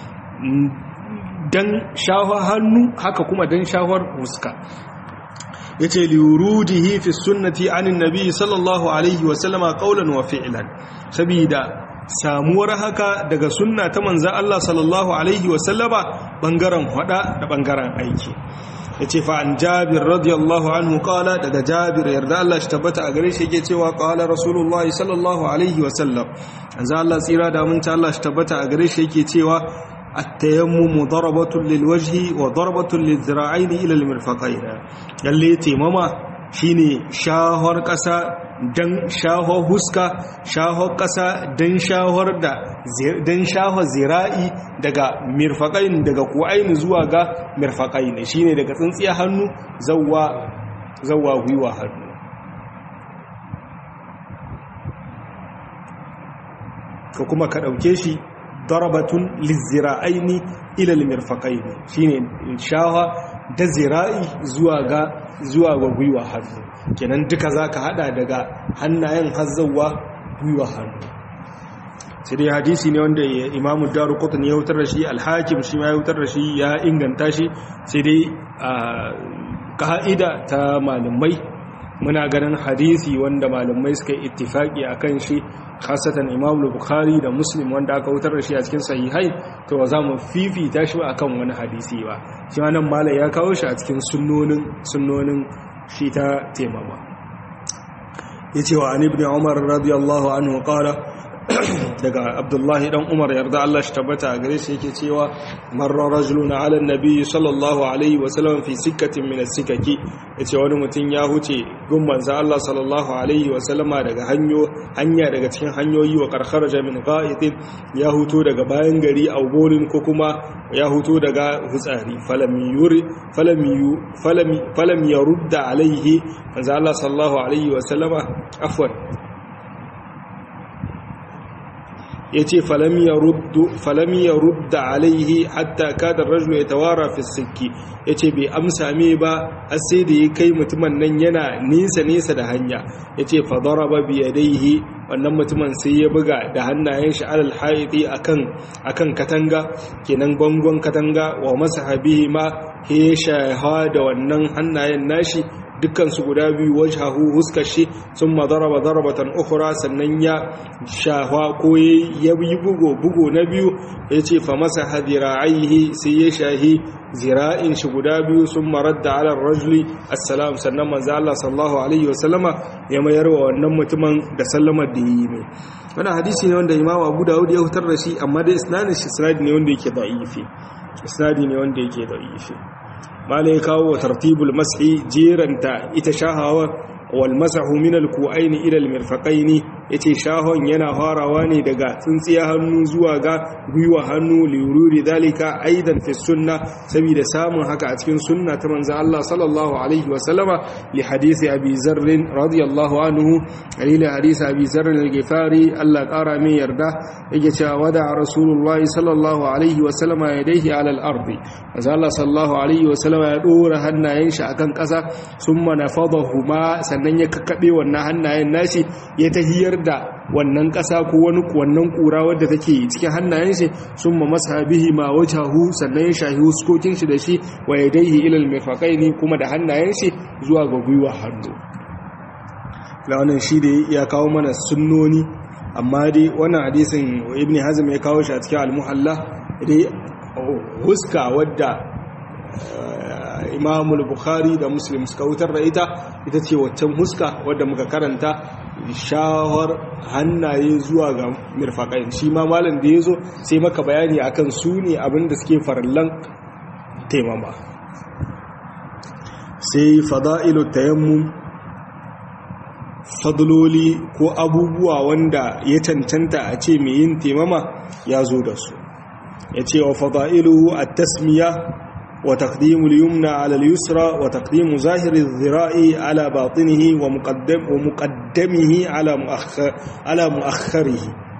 dan shahar hannu haka kuma dan shahar huska yace liwurudihi fi sunnati anin nabi sallallahu alaihi wa sallama qawlan wa fi'lan sabida samuwar haka daga sunna ta manzan Allah sallallahu Alaihi wasallama ɓangaren hada da ɓangaren aiki ya ce fa'an jabir radiyallahu anhu kala daga jabir yarda Allah shi tabbata a gare shi yake cewa kala rasulullahi sallallahu Alaihi wasallam an za Allah tsira da aminta Allah shi tabbata a gare shi yake cewa التيمم ضربة للوجه وضربة للذراعين إلى المرفقين يلي تيمما shine shahar ƙasa don shahar huska shahar ƙasa don shahar da don shahar zira'i daga mirfaƙain daga ku'aini zuwa ga mirfaƙain shine daga tsintsiya hannu zawwa zawwa gwiwa hannu ka kuma ka ɗauke shi darabatun lizzira'aini ilal mirfaƙaini shine shaha da zira'i zuwa ga zuwa ga gwiwa hannu kenan duka za ka hada daga hannayen hazzawa gwiwa hannu sai dai hadisi ne wanda imamu daru kotun ya wutar da shi alhakim shi ma ya wutar da shi ya inganta shi sai dai a ka'ida ta malamai muna ganin hadisi wanda malamai suka yi ittifaki a kan shi khasatan imam bukhari da muslim wanda aka wutar da shi a cikin sahihai to ba za mu fifita shi ba akan wani hadisi ba shi ma nan malai ya kawo shi a cikin sunnonin sunnonin shi ta temama yace wa an ibn umar radiyallahu anhu qala daga abdullahi dan umar yarda Allah shi tabbata a gare shi yake cewa marra rajulun ala nabi sallallahu alaihi wa sallam fi sikkatin min as-sikaki yace wani mutum ya huce gun manzo Allah sallallahu alaihi wa sallama daga hanyo hanya daga cikin hanyoyi wa karkharaja min qa'itin ya huto daga bayan gari a bolin ko kuma ya huto daga hutsari falam yuri falam yu falam falam yarudda alaihi manzo Allah sallallahu alaihi wa sallama afwan ya ce falam ya rudda alaihi hatta kada rajulu ya tawara fi sikki ya ce bai amsa me ba har sai da ya kai mutumin nan yana nesa-nesa da hanya ya ce fadara ba biyadaihi wannan mutumin sai ya buga da hannayen shi alal haiti akan katanga kenan bangon katanga wa masa habihi ma ya shaha da wannan hannayen nashi dukkansu guda biyu wajhahu huskar shi sun madaraba darbatan ukhra sannan ya shahwa ko ya yi bugo bugo na biyu ya ce fa masa hadira'aihi sai ya shahi zira'in shi guda biyu sun maradda ala rajuli assalam sannan manzo Allah sallallahu alaihi wasallama ya mayar wa wannan mutumin da sallamar da yi mai wannan hadisi ne wanda Imam Abu Dawud ya hutar da shi amma dai isnadin shi isnadi ne wanda yake da'ifi isnadi ne wanda yake da'ifi mala ya kawo wa tartibul mashi jeranta ita shahawa wal masahu min al ku'aini ila al mirfaqaini yace shahon yana farawa ne daga tsintsiya hannu zuwa ga gwiwa hannu li yururi dalika aidan fi sunna saboda samun haka a cikin sunna ta manzon Allah sallallahu alaihi wa sallama li hadisi abi zarr radiyallahu anhu ila hadisi abi zarr al-ghifari Allah kara mai yarda yake cewa wada rasulullah sallallahu alaihi wa sallama yadayhi ala al-ardi manzon Allah sallallahu alaihi wa sallama ya dora hannayen shi akan kasa summa nafadahuma sannan ya kakkabe wannan hannayen nashi ya tahiyar da wannan ƙasa ko wani wannan ƙura wadda take cikin hannayen shi sun ma masa bihi ma wajahu sannan ya shahi huskokin shi da shi wa yadaihi ilal mirfaqaini kuma da hannayen shi zuwa ga gwiwa hannu la wannan shi da ya kawo mana sunnoni amma dai wannan hadisin ibn hazm ya kawo shi a cikin al-muhalla dai huska wadda imamul bukhari da muslim suka wutar da ita ita ce waccan huska wadda muka karanta shawar hannaye zuwa ga mirfaƙain shi ma malam da ya zo sai maka bayani akan su ne abinda suke farallan taimama sai fada'ilu tayammum fadloli ko abubuwa wanda ya cancanta a ce mai yin taimama ya zo da su ya ce wa fada'ilu a tasmiya وتقديم اليمنى على اليسرى وتقديم ظاهر الذراع على باطنه ومقدم ومقدمه على مؤخر على مؤخره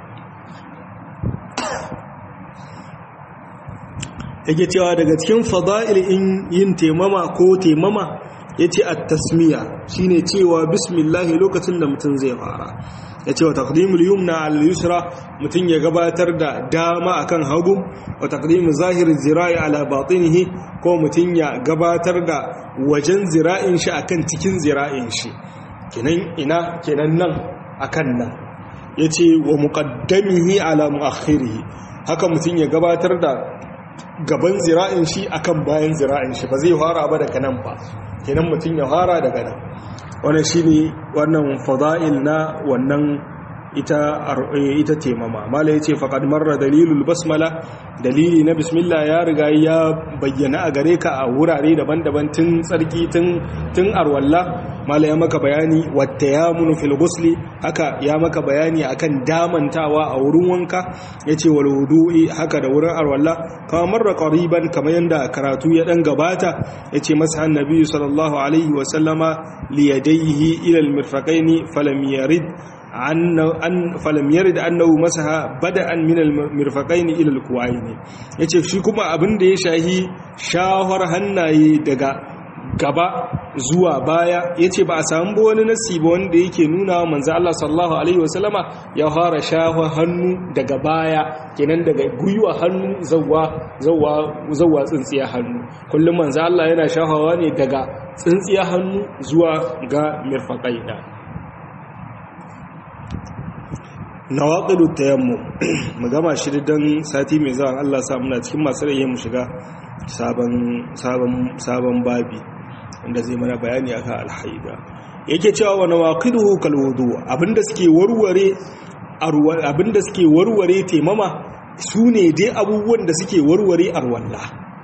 yake cewa daga cikin fada'il in yin temama ko temama yace at-tasmiya shine cewa bismillah lokacin da mutum zai fara yace wa taqdimul yumna al yusra mutum ya gabatar da dama akan hagu wa taqdimu zahir zira'i ala batinihi ko mutum ya gabatar da wajen zira'in shi akan cikin zira'in shi kenan ina kenan nan akan nan yace wa muqaddamihi ala muakhirihi haka mutum ya gabatar da gaban zira'in shi akan bayan zira'in shi ba zai fara ba daga nan ba kenan mutum ya fara daga nan wannan shine wannan fada'il na wannan ita ita temama mala yace faqad marra dalilul basmala dalili na bismillah ya riga ya bayyana a gare ka a wurare daban-daban tun tsarki tun tun arwalla mala ya maka bayani wattayamun fil ghusli haka ya maka bayani akan damantawa a wurin wanka yace wal wudu'i haka da wurin arwalla kama marra qariban kamar yanda karatu ya dan gabata yace masa annabi sallallahu alaihi wa sallama li yadayhi ila al mirfaqaini falam yarid an falam yarid annahu masaha bada'an min al-mirfaqaini ila al-kuwaini yace shi kuma abin da ya shahi shahar hannaye daga gaba zuwa baya yace ba a samu wani nasi ba wanda yake nuna wa manzo Allah sallallahu alaihi wasallama ya fara shahar hannu daga baya kenan daga guyuwa hannu zawwa zawwa zawwa tsintsiya hannu kullum manzo Allah yana shahawa ne daga tsintsiya hannu zuwa ga mirfaqaina nawaqidu tayammum mu gama shi dan sati mai zuwa Allah sa muna cikin masu rayi mu shiga sabon sabon sabon babi wanda zai mana bayani akan alhaida yake cewa wa nawaqiduhu kal wudu abinda suke warware abinda suke warware taimama su ne dai abubuwan da suke warware arwalla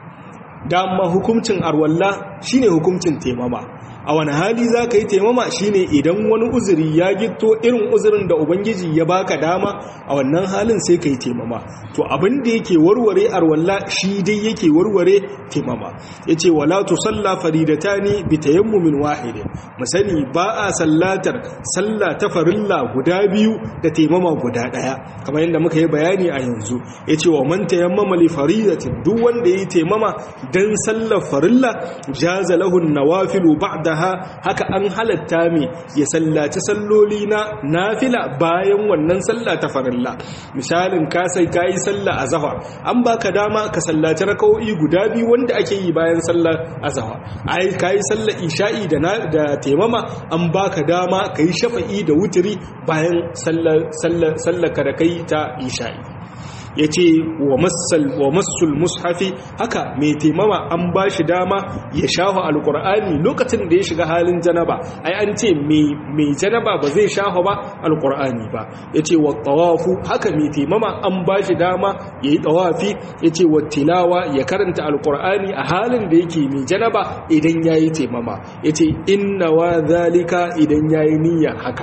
dama hukuncin arwalla shine hukuncin taimama a wani hali za ka yi taimama shine idan wani uzuri ya gito irin uzurin da ubangiji ya baka dama a wannan halin sai ka yi taimama to abin da yake warware arwalla shi dai yake warware taimama ya ce wala tu salla faridatani bi tayammumin wahidin mu sani ba a sallatar salla ta farilla guda biyu da taimama guda daya kamar yadda muka yi bayani a yanzu ya ce wa man tayammama li faridatin duk wanda ya yi taimama dan sallar farilla jaza lahu nawafilu ba'da ba'daha haka an halatta mi ya sallaci salloli na nafila bayan wannan sallah ta farilla misalin ka sai kai sallah azhar an baka dama ka sallaci raka'o'i guda biyu wanda ake yi bayan sallar azhar ai kai sallar isha'i da da taimama an baka dama kai shafa'i da wutiri bayan sallar sallar sallar ka da kai ta isha'i ya ce wa masul mushafi haka mai taimama an ba shi dama ya shafa alkur'ani lokacin da ya shiga halin janaba ai an ce mai janaba ba zai shafa ba alkur'ani ba ya ce wa tawafu haka mai taimama an ba shi dama ya yi tawafi ya ce wa tilawa ya karanta alkur'ani a halin da yake mai janaba idan ya yi taimama ya ce inna wa zalika idan ya yi niyyar haka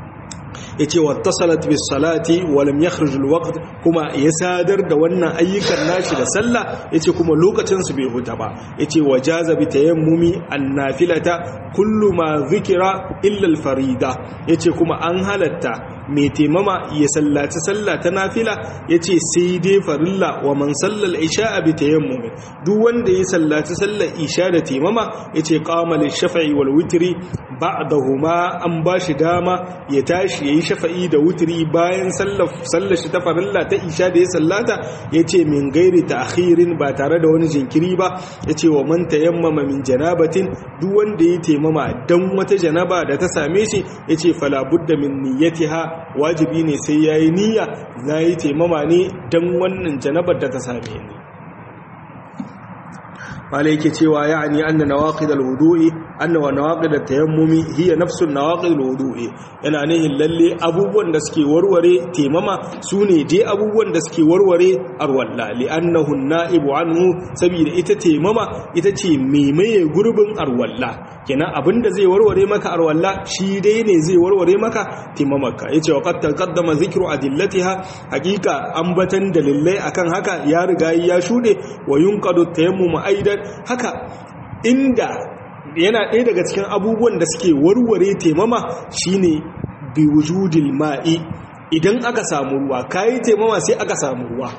yace wattasalat bis salati wa lam yakhruj al waqt kuma ya sadar da wannan ayyukan nashi da sallah yace kuma lokacin su bai huta ba yace wajaza bi tayammumi an nafilata kullu ma zikira illa al farida yace kuma an halatta mai taimama ya sallaci sallah ta nafila yace sai dai farilla wa man sallal isha bi tayammumi duk wanda ya sallaci sallar isha da taimama yace qama lil shafa'i wal witri ba'dahuma an bashi dama ya tashi yayi shafa'i da wutiri bayan sallar shi ta farilla ta isha da ya sallata ya ce min gairi ta akhirin ba tare da wani jinkiri ba ya ce wa man tayammama min janabatin duk wanda ya taimama dan wata janaba da ta same shi ya ce falabudda min niyyatiha wajibi ne sai yayi niyya za yi taimama ne dan wannan janabar da ta same ni malai yake cewa ya'ani anna nawaqid al-wudu'i anna wa nawaqid at-tayammumi hiya nafsu nawaqid al-wudu'i yana nihin lalle abubuwan da suke warware temama sune dai abubuwan da suke warware arwalla li'annahu an-na'ibu anhu saboda ita temama ita ce maimaye gurbin arwalla kenan abinda zai warware maka arwalla shi dai ne zai warware maka temamarka yace wa qad taqaddama dhikru adillatiha hakika ambatan dalilai akan haka ya riga ya shude wa yunqadu at-tayammum aidan haka inda yana ɗaya daga cikin abubuwan da suke warware taimama shine bi wujudil ma'i idan aka samu ruwa kayi taimama sai aka samu ruwa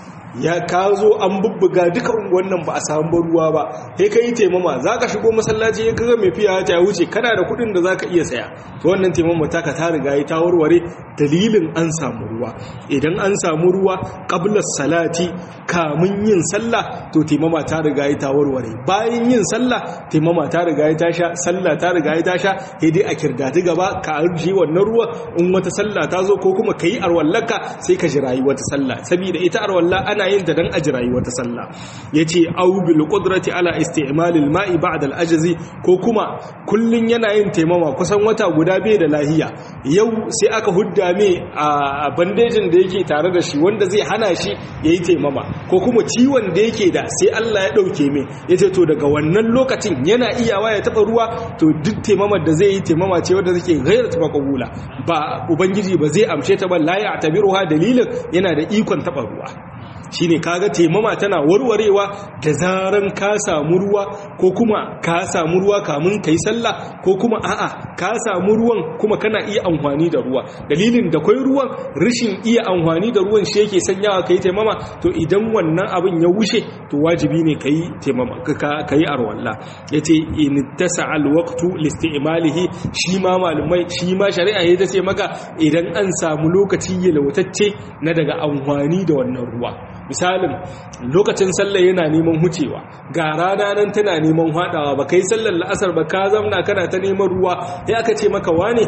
ya ka zo an bubbuga duka wannan ba a samu ruwa ba sai ka yi taimama za ka shigo masallaci ya kaga mai fiya ta wuce kana da kuɗin da za ka iya saya to wannan taimama ta ka ta riga ta warware dalilin an samu ruwa idan an samu ruwa qabla salati kamun yin sallah to taimama ta riga ta warware bayan yin sallah taimama ta riga ta sha sallah ta riga ta sha sai dai a kirdati gaba ka arji wannan ruwa in wata sallah ta zo ko kuma kai arwallaka sai ka jirayi wata sallah saboda ita arwalla ana ana yin ta dan ajirayi wata sallah yace au bil qudrati ala isti'mal al ma'i ba'da al ajzi ko kuma kullun yana yin taimama kusan wata guda bai da lahiya yau sai aka hudda me a bandejin da yake tare da shi wanda zai hana shi yayi taimama ko kuma ciwon da yake da sai Allah ya dauke me yace to daga wannan lokacin yana iyawa ya taba ruwa to duk taimamar da zai yi taimama ce wanda take ghairat maqbula ba ubangiji ba zai amshe ta ba la ya tabiruha dalilin yana da ikon taba ruwa shine kaga taimama tana warwarewa da zaran ka samu ruwa ko kuma ka samu ruwa kamun kai sallah ko kuma a'a ka samu ruwan kuma kana iya amfani da ruwa dalilin da kai ruwan rashin iya amfani da ruwan shi yake sanyawa kai taimama to idan wannan abin ya wuce to wajibi ne kai taimama ka kai arwalla yace in tasa'a alwaqtu liistimalihi shi ma malumai shi ma shari'a ya ce maka idan an samu lokaci yalwatacce na daga amfani da wannan ruwa misalin lokacin sallah yana neman hucewa ga rana nan tana neman hadawa ba kai sallar la'asar ba ka zamna kana ta neman ruwa sai aka ce maka wane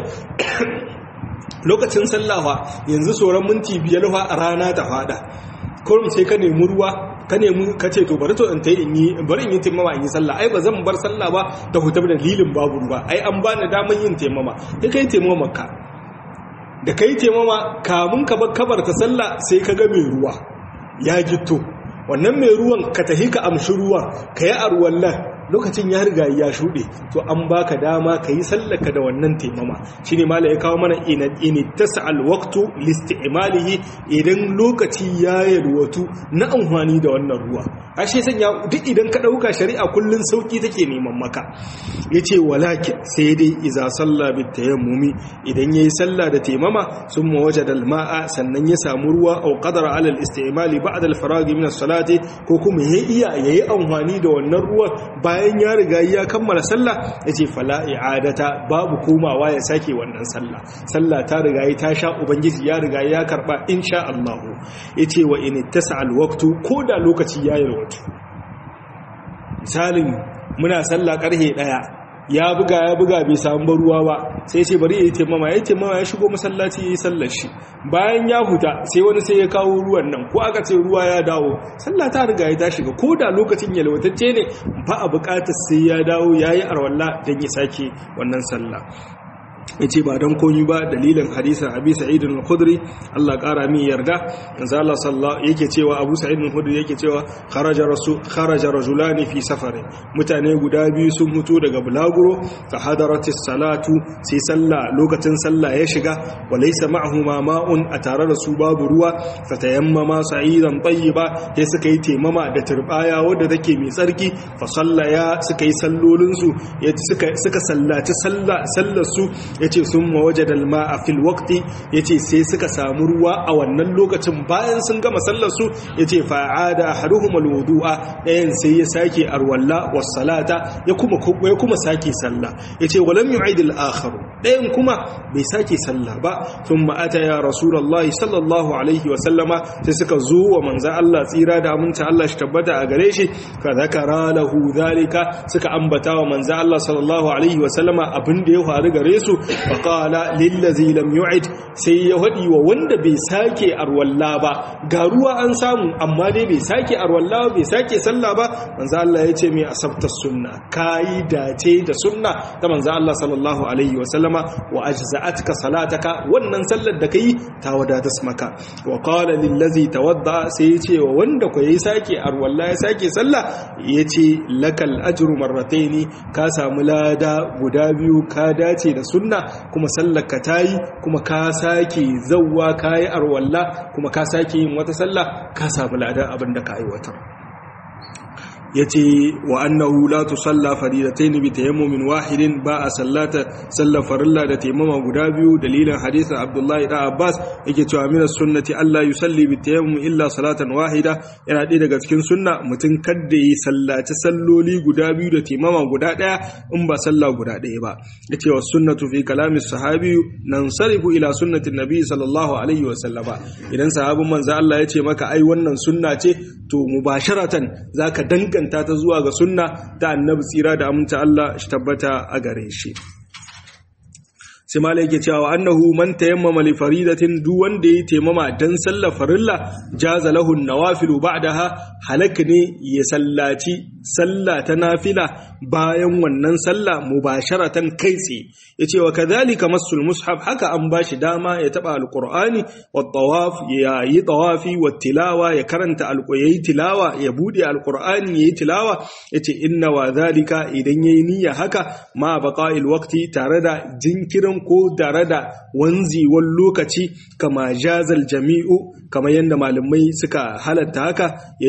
lokacin sallawa yanzu sauran minti biyar fa a rana ta fada kurum sai ka nemi ruwa ka nemi ka ce to bari to in tayi in yi bari in yi taimama in yi sallah ai ba zan bar sallah ba ta hutar da dalilin babu ruwa ai an bani daman yin taimama kai kai taimama ka da kai taimama kamun ka bar kabarta sallah sai ka ga mai ruwa ya gitto wannan mai ruwan ka tahi ka amshi ruwan ka yi arwallah lokacin ya riga ya shuɗe to an baka dama ka yi sallaka da wannan taimama shi ne mala ya kawo mana initasa alwaktu listi'imalihi idan lokaci ya yalwatu na amfani da wannan ruwa ashe sanya duk idan ka ɗauka shari'a kullum sauki take neman maka ya ce walakin sai dai iza salla bi tayammumi idan ya yi salla da taimama sun mawaje da ma'a sannan ya samu ruwa au qadara alal istimali ba'da al-faragi min as-salati ko kuma ya iya yayi amfani da wannan ruwan bayan ya riga ya kammala sallah yace fala i'adata babu komawa ya sake wannan sallah sallah ta riga ya ta sha ubangiji ya riga ya karba insha Allah yace wa in tasa al-waqtu ko da lokaci ya yi rawatu misalin muna sallah karhe daya ya buga ya buga bai samu ruwa ba sai ce bari ya yi taimama ya yi taimama ya shigo masallaci ya yi sallar shi bayan ya huta sai wani sai ya kawo ruwan nan ko aka ce ruwa ya dawo sallah ta riga ya ta shiga ko da lokacin yalwatacce ne ba a bukatar sai ya dawo ya yi arwalla don ya sake wannan sallah ya ce ba don komi ba dalilin hadisan abi sa'idun al-khudri Allah ƙara min yarda yanzu Allah sallallahu yake cewa abu sa'idun al-khudri yake cewa kharaja rasul kharaja rajulani fi safari mutane guda biyu sun mutu daga bulaguro fa hadaratis salatu sai sallah lokacin sallah ya shiga wa laysa ma'ahuma ma'un a tare da su babu ruwa fa tayammama sa'idan tayyiba sai suka yi temama da turbaya wadda take mai tsarki fa sallaya suka yi sallolin su suka suka sallaci sallah sallar su ya ce sun mawaje dalma a fil wakti ya ce sai suka samu ruwa a wannan lokacin bayan sun gama sallarsu ya ce fa'ada haruhum alwudu'a ɗayan sai ya sake arwalla wassalata ya kuma ya kuma sake sallah ya ce walam yu'id al-akharu ɗayan kuma bai sake sallah ba thumma ata ya rasulullahi sallallahu alaihi wa sallama sai suka zo wa manzo Allah tsira da aminta Allah shi tabbata a gare shi fa zakara lahu zalika suka ambata wa manzo Allah sallallahu alaihi wa sallama abin da ya faru gare su faƙala lillazi lam yu'id sai ya haɗi wa wanda bai sake arwalla ba ga ruwa an samu amma dai bai sake arwalla ba bai sake sallah ba manzo Allah ya ce mai asabta sunna kai dace da sunna ta manzo Allah sallallahu alaihi wa sallama wa ajza'atka salataka wannan sallar da kai ta wadata maka wa qala lillazi tawadda sai ya ce wa wanda ko yayi sake arwalla ya sake sallah ya ce lakal ajru marrataini ka samu lada guda biyu ka dace da sunna kuma sallaka ta yi kuma ka sake zauwa ka yi arwalla kuma ka sake yin wata sallah ka samu ladan abin da ka aiwatar ya ce wa annahu la tusalla faridatayn bi tayammumin wahidin ba a sallata sallar farilla da taimama guda biyu dalilin hadisin Abdullahi da Abbas yake cewa min sunnati Allah yusalli bi tayammum illa salatan wahida yana ɗaya daga cikin sunna mutum kadda yi sallaci salloli guda biyu da taimama guda ɗaya in ba sallah guda ɗaya ba yace wa sunnatu fi kalami sahabi nansarifu ila sunnati nabi sallallahu alaihi wa sallama idan sahabin manzo Allah ya ce maka ai wannan sunna ce to mubasharatan zaka danganta danganta ta zuwa ga sunna ta annabi tsira da aminta Allah shi tabbata a gare shi sai mala yake cewa annahu man tayammama li faridatin duk wanda yayi taimama dan sallar farilla jaza lahu nawafilu ba'daha halak ne ya sallaci sallah ta nafila bayan wannan sallah mubasharatan kai tsaye yace wa kadhalika masul mushaf haka an bashi dama ya taba alqur'ani wat tawaf ya yi tawafi wat tilawa ya karanta alqur'ani tilawa ya bude alqur'ani yayi tilawa yace inna wa dhalika idan yayi niyya haka ma baqa'il waqti tare da jinkirin ko tare da wanziwan lokaci kama jazal jami'u kama yadda malamai suka halatta haka ya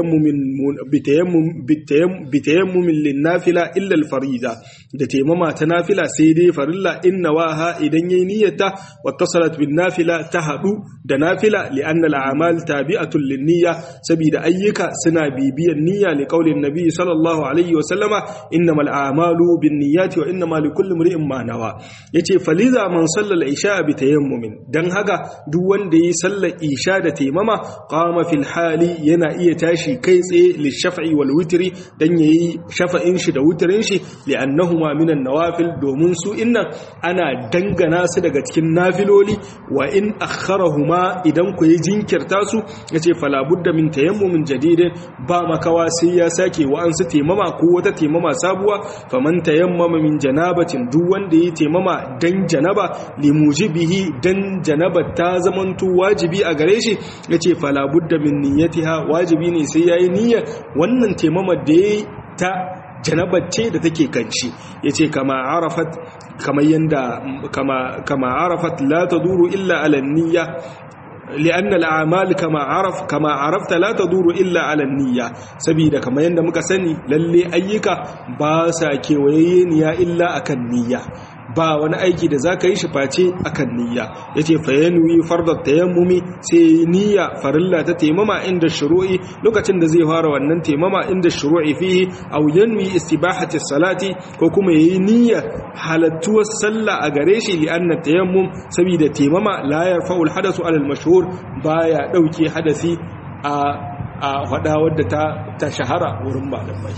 bitayammumin linnafila illal farida da taimama ta nafila sai dai farilla inna waha idan yayi niyyata wattasalat bin nafila ta hadu da nafila li'anna al'amal tabi'atun linniyya saboda ayyuka suna bibiyan niyya li qaulin nabi sallallahu alaihi wa sallama innamal a'malu binniyati wa innamal likulli imrin ma nawa yace faliza man sallal isha bi tayammumin dan haka duk wanda yi sallar isha da taimama qama fil hali yana iya tashi kai tsaye li shaf'i wal witri dan yayi shafa'in shi da wutarin shi li'annahuma minan nawafil domin su innan ana dangana su daga cikin nafiloli wa in akharahuma idan ku yi jinkirta su yace fala budda min tayammumin jadidin ba makawa sai ya sake wa an su temama ko wata temama sabuwa faman tayammama min janabatin duk wanda yi temama dan janaba limujibihi dan janaba ta zamanto wajibi a gare shi yace fala budda min niyyatiha wajibi ne sai yayi niyyar wannan temama da yayi ta janabar ce da take kanshi yace kama arafat kama yanda kama kama arafat la taduru illa ala niyya لأن الأعمال كما عرف كما عرفت لا تدور إلا على النية سبيدا كما يند muka sani lalle ayyuka ba sa kewaye niyya illa akan niyya ba wani aiki da zaka yi shi face akan niyya yace fa yanwi fardat tayammumi sai niyya farilla ta taimama inda shuru'i lokacin da zai fara wannan taimama inda shuru'i fihi aw yanwi istibahati salati ko kuma yayi niyya halattuwar sallah a gare shi li anna tayammum saboda taimama la yarfa'u al-hadathu ala al-mashhur baya dauke hadasi a a hada wadda ta ta shahara wurin malamai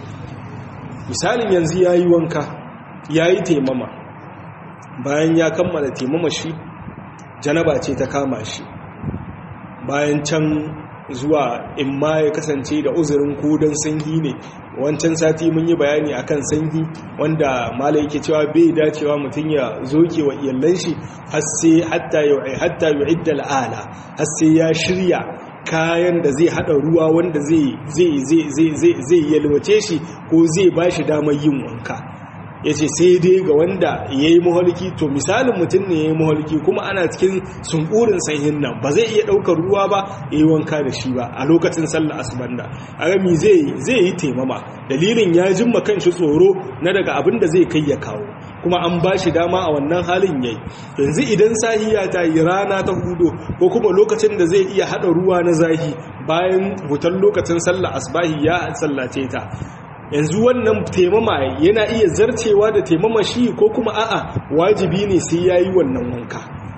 misalin yanzu yayi wanka yayi taimama bayan ya kammala taimama shi janaba ce ta kama shi bayan can zuwa in ma ya kasance da uzurin kudan sanyi ne wancan sati mun yi bayani akan sanyi wanda mala yake cewa bai dacewa mutum ya zoke wa iyalan shi har sai hatta yu'i hatta yu'idda al'ala har sai ya shirya kayan da zai hada ruwa wanda zai zai zai zai zai yalwace shi ko zai bashi damar yin wanka ya ce sai dai ga wanda ya yi maholiki to misalin mutum ne ya yi maholiki kuma ana cikin sunkurin sanyin nan ba zai iya ɗaukar ruwa ba ya yi wanka da shi ba a lokacin sallah asibanda a rami zai yi taimama dalilin ya jimma kan shi tsoro na daga abin da zai kai ya kawo kuma an ba shi dama a wannan halin yayi yanzu idan sahiya ta yi rana ta hudu ko kuma lokacin da zai iya haɗa ruwa na zahi bayan hutan lokacin sallah asbahi ya sallace ta yanzu wannan taimama yana iya zarcewa da taimama shi ko kuma a'a wajibi ne sai ya yi wannan wanka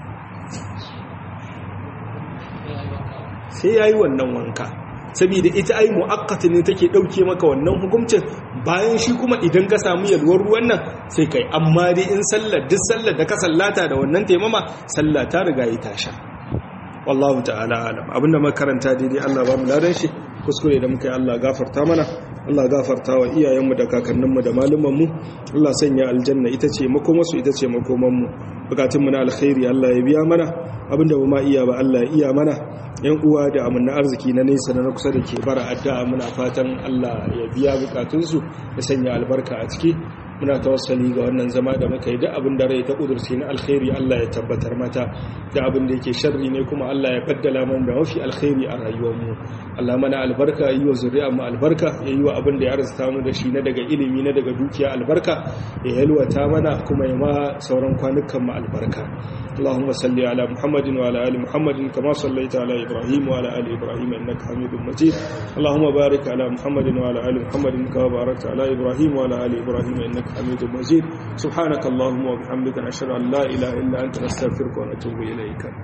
sai ya yi wannan wanka saboda ita ai mu'akkata ne take ɗauke maka wannan hukuncin bayan shi kuma idan ka samu yalwar ruwan nan sai kai amma dai in sallar duk sallar da ka sallata da wannan taimama sallah ta riga yi tasha wallahu ta'ala alam abinda makaranta daidai Allah ba mu ladan shi kuskure da muka yi Allah gafarta mana Allah gafarta wa iyayenmu da kakanninmu da malumanmu Allah sanya aljanna ita ce makomarsu ita ce makomanmu bukatunmu na alkhairi Allah ya biya mana abinda ba ma iya ba Allah ya iya mana yan uwa da amanna arziki na nesa na kusa da ke bara addu'a muna fatan Allah ya biya bukatunsu ya sanya albarka a ciki muna tawassali ga wannan zama da muka yi da abin da rai ta kudurci na alkhairi Allah ya tabbatar mata da abin da yake sharri ne kuma Allah ya baddala mana da mafi alkhairi a rayuwarmu Allah mana albarka yi wa zuri'a mu albarka ya yi wa abin da ya arzuta mu da shi na daga ilimi na daga dukiya albarka ya yalwata mana kuma ya ma sauran kwanukan mu albarka اللهم صل على محمد وعلى ال محمد كما صليت على ابراهيم وعلى ال ابراهيم انك حميد مجيد اللهم بارك على محمد وعلى ال محمد كما باركت على ابراهيم وعلى ال ابراهيم انك حميد مجيد سبحانك اللهم وبحمدك نشهد ان لا اله الا انت نستغفرك ونتوب اليك